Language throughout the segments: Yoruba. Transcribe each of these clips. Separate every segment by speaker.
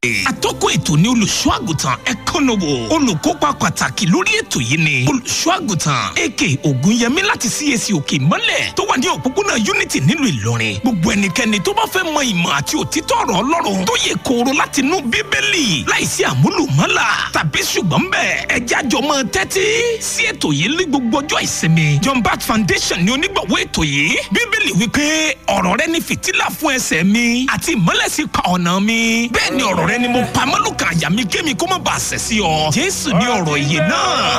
Speaker 1: atọ́kùn ètò ní olùṣọ́ àgùntàn ẹ̀kọ́nọ́wò olùkópa pàtàkì lórí ètò yìí ni olùṣọ́ àgùntàn ak ògúnyẹmí láti cac òkè ìmọ́lẹ̀ tó wà ní òpópónà unity nílùú ìlọrin gbogbo ẹnikẹ́ni tó bá fẹ́ mọ ìmọ̀ àti òtítọ́ ọ̀rọ̀ ọlọ́run tó yẹ kóró láti inú bíbélì láìsí àmúlùmọ́là tàbí ṣùgbọ́n bẹ́ẹ̀ ẹjẹ́ àjọ mọ́ tẹ́tí sí ètò yìí ní gbogbo ọjọ́ ìsinmi john bat foundation ni onígbọ̀wọ́ ètò yìí bíbélì wípé ọ̀rọ̀ rẹ ni fìtílà fún ẹsẹ̀ mi àti ìmọ́lẹ̀ sí pa ọ̀nà mi bẹ́ẹ̀ ni ọ̀rọ̀ rẹ ni mo pa mọ́lùkà àyà mi kémi kó má bàa ṣẹ̀ sí ọ jésù ní ọ̀rọ̀ ìyè náà.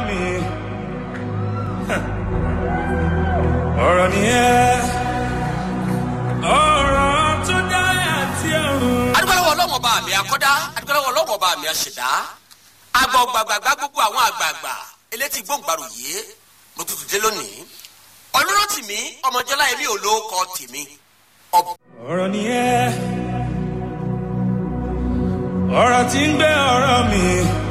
Speaker 2: ọ̀rọ̀ nìyẹn ọ̀rọ̀ tó dá àti ọ̀run.
Speaker 3: adúgbòlówó ọlọ́wọ́n bá mi akọ́dá adúgbòlówó ọlọ́wọ́n bá mi aṣẹ̀dá agbọ̀ gbàgbàgbà gbogbo àwọn àgbààgbà elétí gbòǹgbàrò yìí mo tutù dé lónìí ọlọ́rọ̀ tìmí ọmọjọ́lá ẹ̀mí ò lóko tìmí ọ̀bù.
Speaker 2: ọ̀rọ̀ nìyẹn ọ̀rọ̀ tí ń gbé ọ̀rọ̀ mi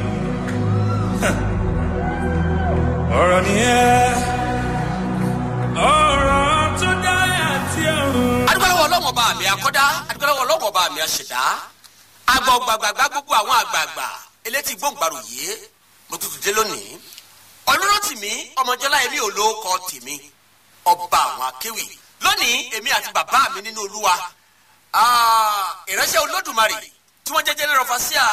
Speaker 2: ọ̀rọ̀ nìyẹn ọ̀rọ̀ tó dá àti ọ̀run.
Speaker 3: adúgbòlówó ọlọ́wọ́n bá mi akọ́dá adúgbòlówó ọlọ́wọ́n bá mi aṣẹ̀dá agbọ̀ gbàgbàgbà gbogbo àwọn àgbààgbà elétí gbòǹgbàrò yìí mo tutù dé lónìí ọlọ́rọ̀ tìmí ọmọjọ́lá ẹ̀mí ò lóko tìmí ọba àwọn akéwì lónìí èmi àti bàbá mi nínú olúwa ah, ìránṣẹ́ olódùmarè tí wọ́n jẹ́ general overseer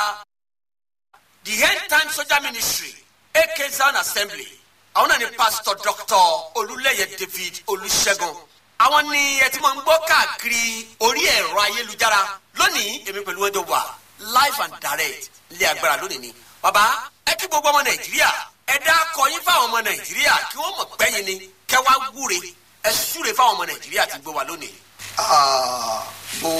Speaker 3: the end time soldier ministry ak zion assembly àwọn náà ni pastor doctor olúlẹ̀yẹ david olùṣègùn àwọn ni ẹ ti máa ń gbọ́ káàkiri orí ẹ̀rọ ayélujára lónìí èmi pẹ̀lú ẹjọ́ wà live and direct ilé agbára lónìí ni bàbá ẹ kí gbogbo ọmọ nàìjíríà ẹ dá kọyín fáwọn ọmọ nàìjíríà kí wọ́n mọ̀ pẹ́yìn ni kẹ́ wá wúre ẹ súre fáwọn ọmọ nàìjíríà tí ń gbé wa lónìí.
Speaker 4: Ah, mo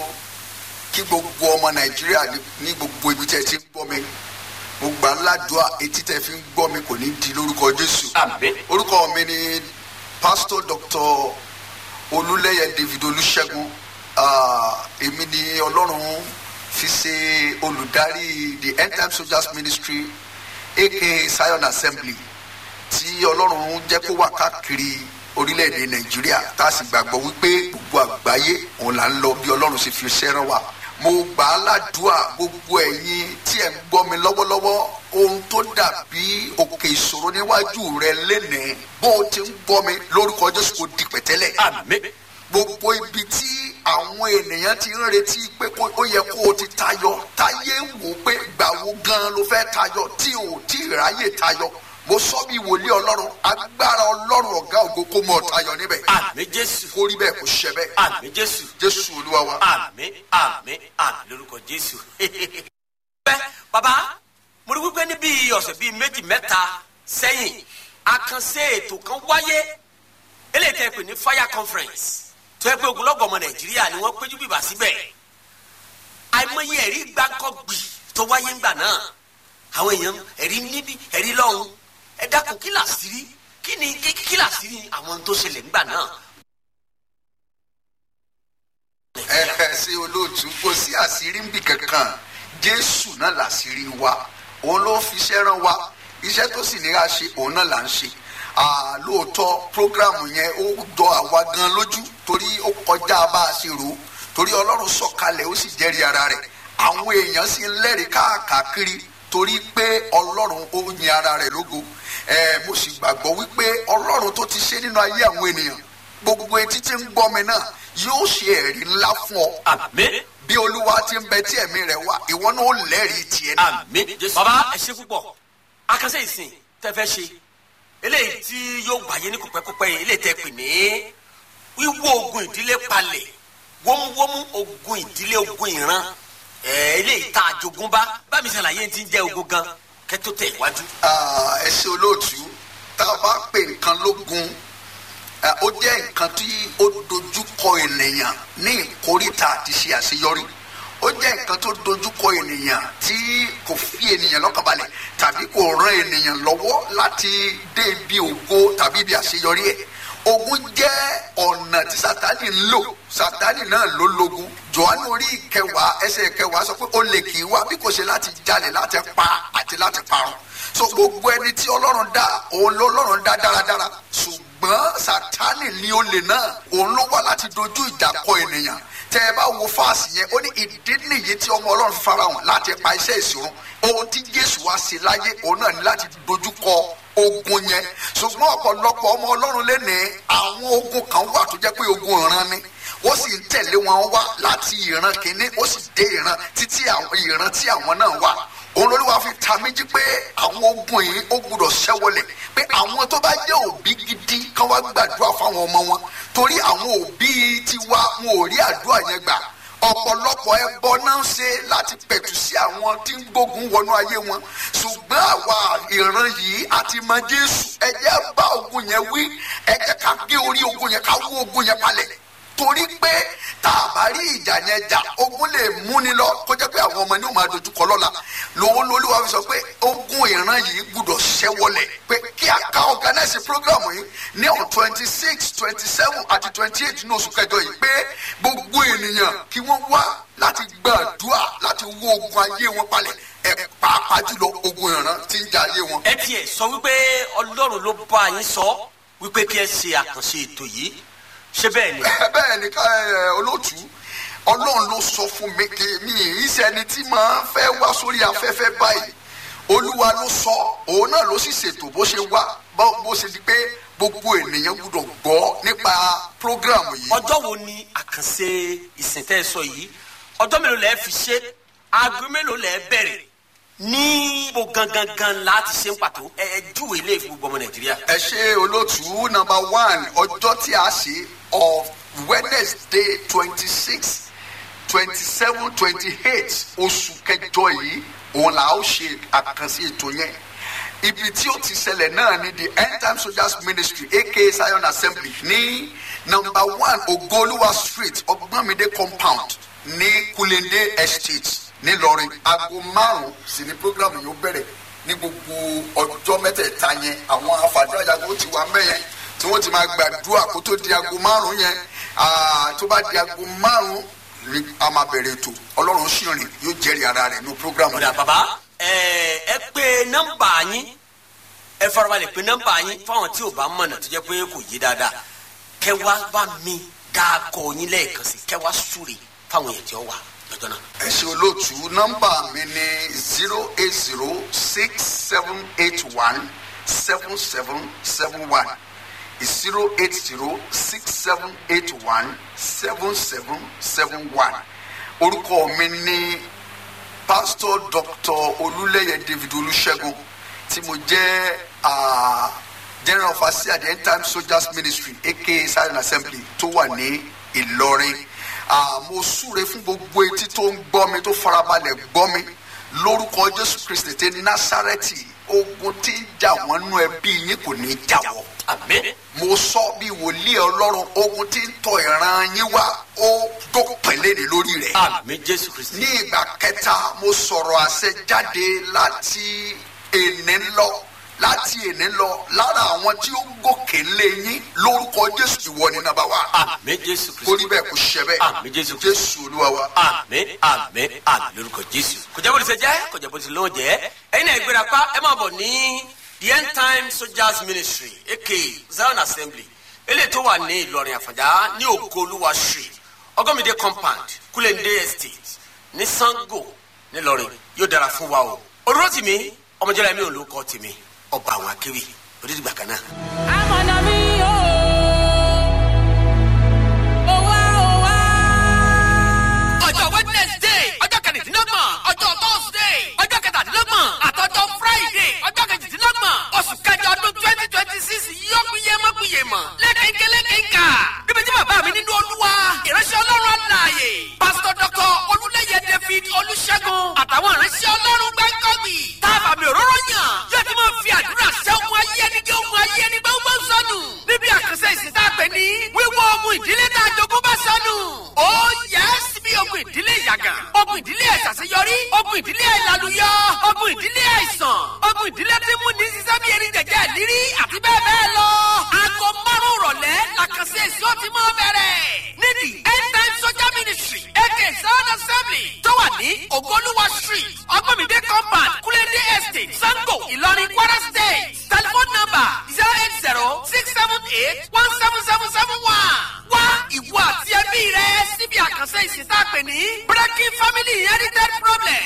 Speaker 4: kí gbogbo ọmọ nàìjíríà ní- ní gbogbo ibi tí ẹ ti ń gbọ́ mi mo gbà ládùúà etí tẹ fi ń gbọ́ mi kò ní di lórúkọ jésù
Speaker 3: àmín.
Speaker 4: orúkọ mi ni pastor doctor olúlẹyẹ david olùṣègùn Ah, èmi ni ọlọ́run fi ṣe olùdarí the end time soldiers ministry aka zion assembly tí ọlọ́run jẹ́ kó wà káàkiri orílẹ̀-èdè nàìjíríà tá a sì gbàgbọ́ wípé gbogbo àgbáyé òun là ń lọ bí ọlọ́run ṣe fi ṣẹ́ rán wa. mo gbà á ládùúà gbogbo ẹ̀yin tí ẹ̀ ń gbọ́ mi lọ́wọ́lọ́wọ́ ohun tó dàbí òkè ìṣòro níwájú rẹ lénìí bó o ti ń gbọ́ mi lórúkọ jésù kò di pẹ̀tẹ́lẹ̀
Speaker 3: àmín.
Speaker 4: gbogbo ibi tí àwọn ènìyàn ti ń retí pé kó- ó yẹ kó o ti tayọ táyé ń wò pé gbàwo gan ló fẹ́ tayọ tí o tí ì ráyè tayọ mo sọ bí wòlíì ọlọ́run agbára ọlọ́run ọ̀gá ògo kó mọ̀ tayọ níbẹ̀
Speaker 3: àmín jésù
Speaker 4: kó rí bẹ́ẹ̀ kó ṣẹ bẹ́ẹ̀
Speaker 3: àmín jésù
Speaker 4: jésù olúwa wa.
Speaker 3: àmín àmín àmín lórúkọ jésù. bẹ́ẹ̀ bàbá mo rí wípé níbi ọ̀sẹ̀ bíi méjì mẹ́ta sẹ́yìn àkànṣe ètò kan wáyé eléyìí tẹ́ pè ní fire conference tó yẹ pé ogunlọ́gọ̀ ọmọ nàìjíríà ni wọ́n péjú bìbà síbẹ̀ àìmọye ẹ̀rí gbáǹkọ́gbì tó wáyé ńgbà náà àwọn èèyàn ẹ̀rí níbí ẹ̀rí lọ́hùn ẹ dákun kí làṣírí kí ni kí kí làṣírí àwọn tó ṣẹlẹ̀ ńgbà náà.
Speaker 4: ẹ ẹ ṣe olóòtú kò sí àṣírí ń bì kankan jésù náà làṣírí wa òun ló fi iṣẹ́ rán wa iṣẹ́ tó sì ní ká ṣe òun náà là ń ṣe Ah, lóòótọ́ prógrámù yẹn ó jọ àwa gan lójú torí ó kọjá bá a ṣe rò ó torí ọlọ́run sọ̀kalẹ̀ ó sì jẹ́rìí ara rẹ̀ àwọn èèyàn sì ń lẹ́rìí káàkiri torí pé ọlọ́run ó yin ara rẹ̀ lógo ẹ mo sì gbàgbọ́ wípé ọlọ́run tó ti ṣe nínú ayé àwọn ènìyàn gbogbo etí tí ń gbọ́ mi náà yóò ṣe ẹ̀rí ńlá fún ọ
Speaker 3: àmín
Speaker 4: bí olúwa ti ń bẹ tí ẹ̀mí rẹ̀ wá ìwọ náà ó lẹ́rìí tiẹ̀ náà.
Speaker 3: àmín jésù. baba ẹ ṣe púpọ̀ akásẹ̀ ìsìn tẹ́ fẹ́ ṣe eléyìí tí yóò wáyé ní kòpẹ́kòpẹ́ yìí eléyìí tẹ́ pè ní wíwó ogun ìdílé palẹ̀ wómúwómú ogun ìdílé ogun ìran ẹ̀ eléyìí tá a jogún bá bámi ṣàlàyé ti ń jẹ́ ogun gan kẹ́tó tẹ̀ wájú.
Speaker 4: Ah, ẹ ṣe olóòtú tá a bá pè nǹkan lógun ah, ó jẹ́ nǹkan tí ó dojúkọ ènìyàn ní ìkórìtà àti ṣe àṣeyọrí ó jẹ́ nǹkan tó dojúkọ ènìyàn tí kò fi ènìyàn lọ́kànbalẹ̀ tàbí kò ran ènìyàn lọ́wọ́ láti dé ibi ògo tàbí ibi àṣeyọrí ẹ̀ ogun jẹ́ ọ̀nà tí sátani ń lò sátani náà ló lógun johannu orí kẹwàá ẹsẹ̀ kẹwàá sọ pé ó lè kì í wá bí kò ṣe láti jalè láti pa àti láti parun so gbogbo ẹni tí ọlọ́run dá òun ló ọlọ́run dá dáradára ṣùgbọ́n sátani ní olè náà òun ló wá láti dojú ìjà kọ ènìyàn tẹ ẹ bá wo fáàsì yẹn ó ní ìdí nìyí tí ọmọ ọlọ́run fi farahàn láti pa iṣẹ́ ìṣòro ohun tí jésù wá sí láyé òun náà ní láti dojúkọ ogun yẹn ṣùgbọ́n ọ̀pọ̀lọpọ̀ ọmọ ọlọ́run lé ní àwọn ogun kan wà tó jẹ́ pé ogun ìran ni ó sì ń tẹ̀lé wọn wá láti ìran kìíní ó sì dé ìran títí àwọn ìran tí àwọn náà wà òun lórí wa fi ta méjì pé àwọn ogun yìí ó gbúdọ̀ ṣẹ́wọlẹ̀ pé àwọn tó bá jẹ́ òbí gidi kan wá gbàdúrà fáwọn ọmọ wọn torí àwọn òbí tiwa wọn ò rí àdúrà yẹn gbà ọ̀pọ̀lọpọ̀ ẹbọ náà ń ṣe láti pẹ̀tù sí àwọn tí ń gbógun wọnú ayé wọn ṣùgbọ́n àwa ìran yìí àti mọ jésù ẹ jẹ́ bá ogun yẹn wí ẹ jẹ́ ká gé orí ogun yẹn ká wó ogun yẹn palẹ̀ torí pé tá a bá rí ìjà yẹn jà ogun lè múni lọ kó jẹ́ pé àwọn ọmọ ní o máa dojú kọ lọ́la lòun lolúwa fi sọ pé ogun ìran yìí gbúdọ̀ ṣẹ́wọlẹ̀ pé kí a ká organize program yìí ní on twenty six twenty seven àti twenty eight ní oṣù kẹjọ yìí pé gbogbo ènìyàn kí wọ́n wá láti gbàdúrà láti wó ogun ayé wọn palẹ̀ ẹ pàápàá jùlọ ogun ìran tí ń jà ayé wọn.
Speaker 3: ẹ tiẹ̀ sọ wípé ọlọ́run ló bá yín sọ wípé kí ẹ ṣe àkànṣe ètò yìí ṣé bẹ́ẹ̀ ni.
Speaker 4: bẹ́ẹ̀ ni ká ẹ, olóòtú ọlọ́run ló sọ fún mi kí mi ì sẹ́ni tí máa ń fẹ́ wá sórí afẹ́fẹ́ báyìí olúwa ló sọ òun náà ló sì ṣètò bó ṣe wá bó bó ṣe di pé gbogbo ènìyàn gbúdọ̀ gbọ́ nípa prógrámù yìí.
Speaker 3: ọjọ́ wo ni àkànṣe ìsìn tẹ́ ẹ sọ yìí ọjọ́ mélòó lẹ́ẹ̀ fi ṣe aago mélòó lẹ́ẹ̀ bẹ̀rẹ̀ ní bo gangan gan láti ṣe ń pàtó ẹ ẹ júwèé ilé ìfowópamọ́ gbọmọ nàìjíríà.
Speaker 4: ẹ ṣe olóòtú nọmba one ọjọ́ tí a ṣe of wednesday twenty six twenty seven twenty eight oṣù kẹjọ yìí òun là ó ṣe àkànṣe ètò yẹn ibi tí ó ti ṣẹlẹ̀ náà ni the end time soldiers ministry aka zion assembly ní nọmba one ogoluwa street ọgbọ́nmídé compound ní kulende estate nílọrin aago márùn sí ni program yóò bẹ̀rẹ̀ ní gbogbo ọjọ́ mẹ́tẹ̀ẹ̀ta yẹn àwọn afàdúrà tó ti wà mẹ́yẹn tí wọ́n ti máa gbàdúrà kó tó di aago márùn yẹn ah, tó bá di aago márùn ni a máa bẹ̀rẹ̀ ètò ọlọ́run sì rìn yóò jẹ́rìí ara rẹ̀ ní program
Speaker 3: ọ̀dà
Speaker 4: yẹn.
Speaker 3: bàbá ẹ ẹ pé nọ́mbà yín ẹ farabalẹ̀ pé nọ́mbà yín fáwọn tí ò bá mọ̀nà tó jẹ́ pé kò yé dáadáa kẹwàá bá mi dáàkọ yín lẹ́ẹ̀kan sí kẹwàá súre fáwọn èèyàn tí ó wà lọ́jọ́ náà.
Speaker 4: ẹ ṣe olóòtú nọ́mbà mi ní zero eight zero six seven eight one seven seven seven one zero eight zero six seven eight one seven seven seven one orúkọ mi ní pastor doctor olúlẹyẹ david olùṣègùn tí mo jẹ ah, general overseer the end time soldiers ministry aka silent assembly tó wà ní ìlọrin Ah, mo súre fún gbogbo etí tó ń gbọ́ mi tó farabalẹ̀ gbọ́ mi lórúkọ jésù kristi tí násàrẹ́tì ogun tí ń jà wọ́n nú ẹbí yín kò ní í jà wọ́
Speaker 3: àmín
Speaker 4: mo sọ bí wòlíì ọlọ́run ogun tí ń tọ ìran yín wá ó dópinlẹ̀ ní lórí rẹ̀
Speaker 3: àmín jésù kristi.
Speaker 4: ní ìgbà kẹta mo sọ̀rọ̀ àṣẹ jáde láti èní lọ láti èní lọ lára àwọn tí ó gòkè lé yín lórúkọ jésù ìwọ ni nàbà wà
Speaker 3: àmín jésù kristi.
Speaker 4: kórí bẹ́ẹ̀ kò ṣẹ bẹ́ẹ̀
Speaker 3: Àmín, Jésù Kristi.
Speaker 4: jésù olúwa wa.
Speaker 3: àmín àmín àmín lórúkọ jésù. kò jẹ́ bó ti ṣe jẹ́ kò jẹ́ bó ti lóun jẹ́ ẹ̀yin náà ìgbéra pa ẹ máa bọ̀ ní the end time soldiers ministry aka zion assembly eléyìí tó wà ní ìlọrin àfàjá ní ògolúwa street ọgọ́mìdé compound kúlẹ̀ndé estate ní sango nílọrin yóò dára fún wa o. olóró tìmí ọmọjọ́lá mi ò ló kọ́ tìmí ọba àwọn akéwì onídìgbà kan náà.
Speaker 5: amọ̀nà mi o ò wá ò wá.
Speaker 6: ọjọ́ wednesday ọjọ́ kẹrìndínlọ́gbọ̀n ọjọ́ thursday ọjọ́ kẹtàdínlọ́gbọ̀n àtọ́jọ́ friday ọjọ́ kejìdínlọ́gbọ̀n oṣù kẹjọ ọdún twenty twenty six yọkùnyẹ mọ́kùnyẹ mọ́ lẹ́kẹ̀kẹ́ lẹ́kẹ̀ká níbi tí bàbá mi nínú olúwa ìránṣẹ́ ọlọ́run àlàyé pásítọ̀ dọ́kọ̀ olúlẹ́yẹ david olùṣègùn àtàwọn ìránṣẹ́ ọlọ́run gbẹ́ngọ́gbì táàbà mi òróró yàn yóò ti máa fi àdúrà ṣẹ́ ohun ayé ẹni kí ohun ayé ẹni gbọ́ngbọ́n sọnù níbi àkànṣe ìsìn tá a pè ní wíwọ́ ohun ìdílé tá a jogún bá sọnù. ó yẹ bí ogun ìdílé ìyàgàn ogun ìdílé ìṣàṣeyọrí ogun ìdílé ìlàlùyọ ogun ìdílé àìsàn ogun ìdílé tí mú ní sísẹ́ bí erin jẹ̀jẹ̀ lírí àti bẹ́ẹ̀ bẹ́ẹ̀ lọ. aago márùn-ún rọ̀lẹ́ làkànṣe èsì ó ti mọ́ bẹ̀rẹ̀. nídìí end time soldier ministry aka sound assembly tó wà ní ogoluwa street ọgbọ́mìdé compound kúlẹ́dé estate sango ìlọrin kwara state telephone number zero eight zero six seven eight one seven seven seven one. wá ìwọ àti ẹbí rẹ síbi àkànṣe ìsìn pè ní breaking family inherited problem